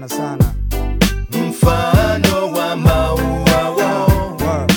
sana sana. mfano wa maua Word.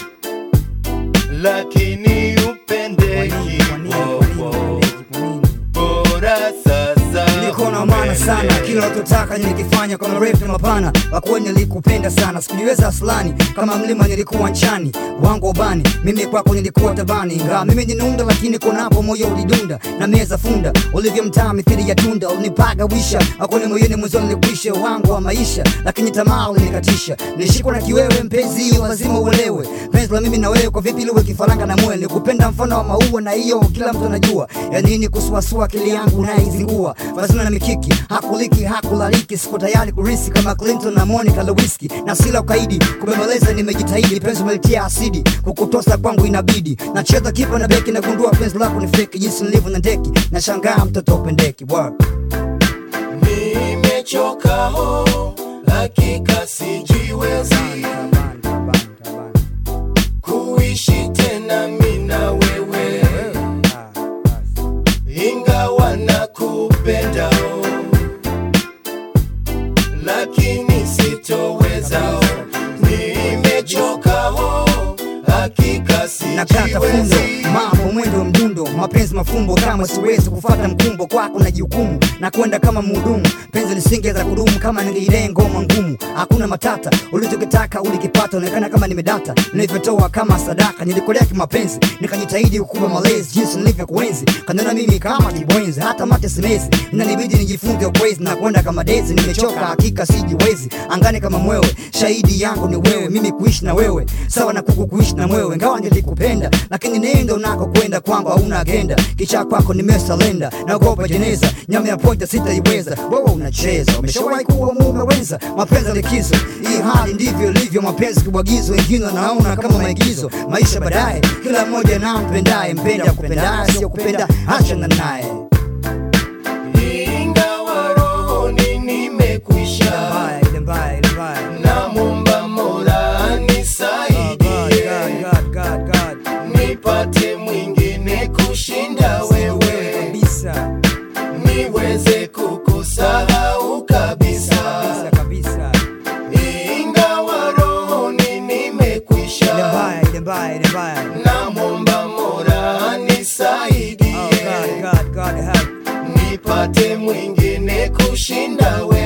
lakini Kwa upendeki nini? Kwa nini? Kwa nini? Upendeki? Kwa nini? bora sasa niko na maana sana kila utotaka nilikifanya kwa marefu na mapana wakuwa nilikupenda sana sikujiweza aslani kama mlima nilikuwa nchani wangu ubani mimi kwako nilikuwa tabani ingawa mimi ninunda lakini konapo moyo ulidunda na meza funda ulivyomtaa mithili ya tunda ulinipaga wisha akoni moyoni mwanzo nilikwisha wangu wa maisha lakini tamaa ulinikatisha nilishikwa na kiwewe mpenzi hiyo lazima uelewe penzi la mimi na wewe kwa vipi liwe kifaranga na mwe nikupenda mfano wa maua na hiyo kila mtu anajua ya nini kusuasua akili yangu naizingua fazina na mikiki hakuliki hakulaliki siko tayari kurisi kama clinton na monica lewiski na sila ukaidi kubembeleza nimejitahidi penzi umelitia asidi kukutosa kwangu inabidi nacheza kipa na beki nagundua penzi lako ni feki jinsi nilivyo na ndeki nashangaa mtoto upendeki Word. nimechoka ho hakika sijiwezi Tabani, tabani, tabani. kuishi tena mina wewe Ah, basi. ingawa nakupenda oh, lakini sitoweza oh, nimechoka oh, hakika nakata fundo sijiwezi mambo mwendo mdundo mapenzi mafumbo kama siwezi kufata mkumbo kwako na jukumu na kwenda kama mhudumu penzi lisingeza kudumu kama niliile ngoma ngumu hakuna matata ulichokitaka ulikipata onekana kama nimedata nilivyotoa kama sadaka nilikolea kimapenzi nikajitahidi kukupa malezi jinsi nilivyokuenzi kanena mimi kama kibwenzi hata mate simezi inanibidi nijifunze ukwezi na kwenda kama dezi nimechoka hakika sijiwezi angani kama mwewe shahidi yangu ni wewe mimi kuishi na wewe sawa na kuku kuishi na mwewe ngawa nilikupenda lakini nendo nako kwenda kwangu hauna agenda kicha kwako nimesalenda naogopa jeneza nyama ya poja sitaiweza wewe unacheza umeshawahi kuwa mume wenza mapenzi likizo hii hali ndivyo ilivyo mapenzi kibwagizo wengine wanaona kama maigizo maisha baadaye kila mmoja na mpendaye mpenda kupendaye sio kupenda achana naye ingawa rohoni nimekwisha mbaya ile mbaya ile mbaya namwomba mola anisaidie God, God, God. nipate mwingine kushinda wewe kabisa niweze kukusahau kabisa kabisa kabisa ingawa rohoni ile nimekwisha mbaya ile mbaya ile mbaya namwomba mola anisaidie Oh God, God, God help. nipate mwingine kushinda wewe